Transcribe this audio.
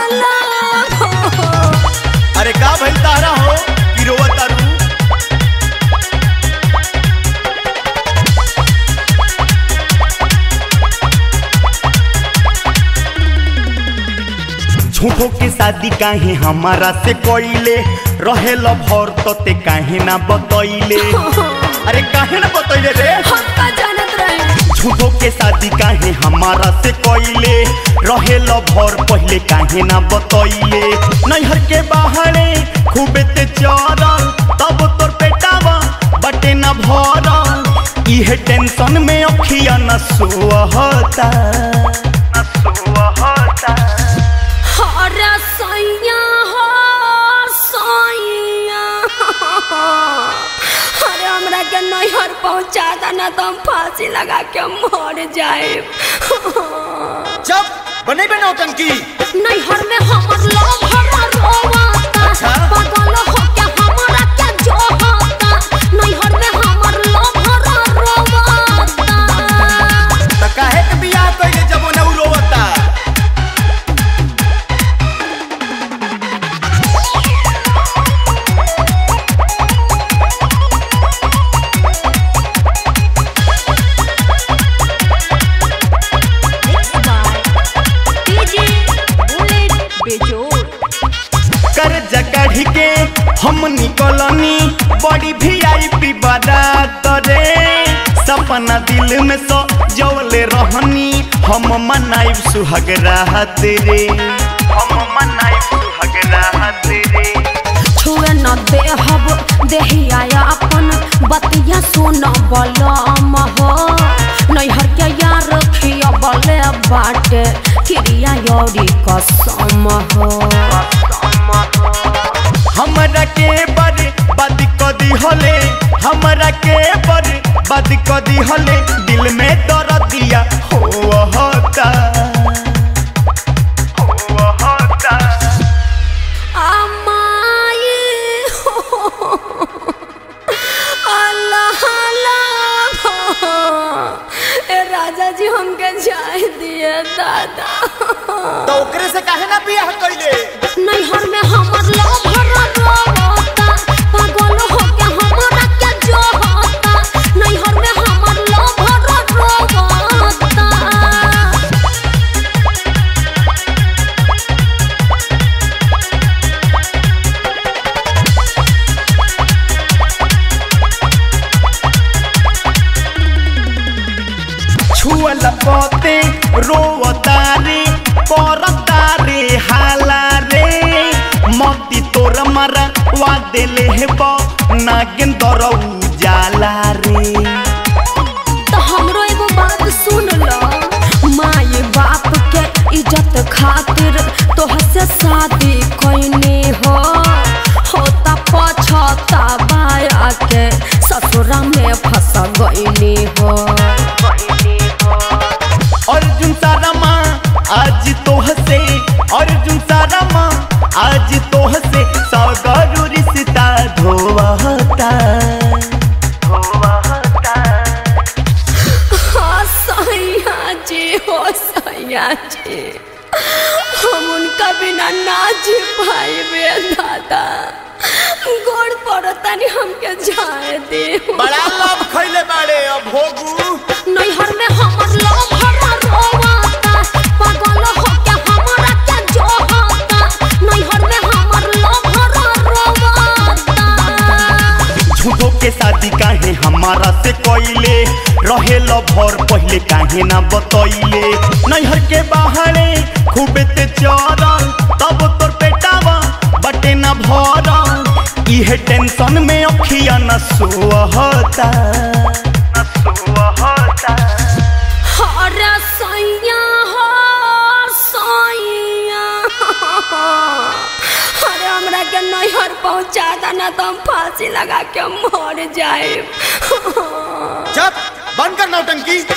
हाला अरे का भइल तारा हो कि रोवत तारू झूठो के शादी काहे हमारा से कइले रहेल भर तते काहे ना बतइले अरे काहे ना बतइले रे हम का जानत रहे झूठो के शादी काहे हमारा से कइले रहेल भर पहले काहे ना बतइले नैहर के बाहरे खूबे ते चरल तब तोर पेटावा बटे ना भरल इहे टेंशन में अखिया न सोहता न सोहता हरा सैया हो सैया अरे हमरा के नैहर पहुंचा देना तो हम फांसी लगा के मर जाए जब बने बे नौटंकी नैहर में हमर लव हरा रोवाता अच्छा। पागल हो के हमरा के जो होता नैहर में हमर लव हरा रोवाता त काहे के बियाह कइले जब वो न रोवता कर्जा काढ़ी के हम निकलनी बड़ी वीआईपी बारात रे सपना दिल में सो जवले रहनी हम मनाइब सुहाग राहत रे हम मनाइब सुहाग राहत रे छुए न देहब देहिया अपन बतिया सुन बलम हो नैहर के यार खिया बले बाटे क्रिया यौरी कसम हो हमरा के बर बद कदी हले हमरा के बर बद कदी हले दिल में दर्द दिया हो होता हो होता अमाई अल्लाह अल्लाह ए राजा जी हमके जाए दिए दादा तो ओकरे से काहे ना बियाह कइले नैहर में हमर लव भरा रोता पागल हो के हमरा के जो होता नैहर में हमर लव भरा रोता छुअल पते रोवतारे परतारे हाला रे मती तोर मरा वा देले हेब नागेंदर उजाला रे तो हमरो एगो बात सुन लो माए बाप के इज्जत खातिर तोह से शादी कैने हो होता पछता बाया के ससुरा में फंस गईनी हो अर्जुन सारामा आज तोह से अर्जुन सारामा आज तोह से सगरु रिश्ता धोवता धोवता हाँ सैया जी हो सैया जी हम उनका बिना ना जी पाए बे दादा गोड़ पड़तानी हमके जाए दे बड़ा लव खैले बाड़े अब भोगू नैहर में हमर लव भरा रोवाता पागल हो के हमरा के जो होता नैहर में हमर लव भरा रोवाता झूठो के शादी काहे हमारा से कइले रहेल भर पहले काहे ना बतइले नैहर के बाहरे खूबे ते चरल तब तोर पेटावा बटे ना भरल इहे टेंशन में अखिया न सोहता न सोहता हरा सैया हो सैया अरे हमरा के नैहर पहुंचा देना तो हम फांसी लगा के मर जाए जब बंद कर नौटंकी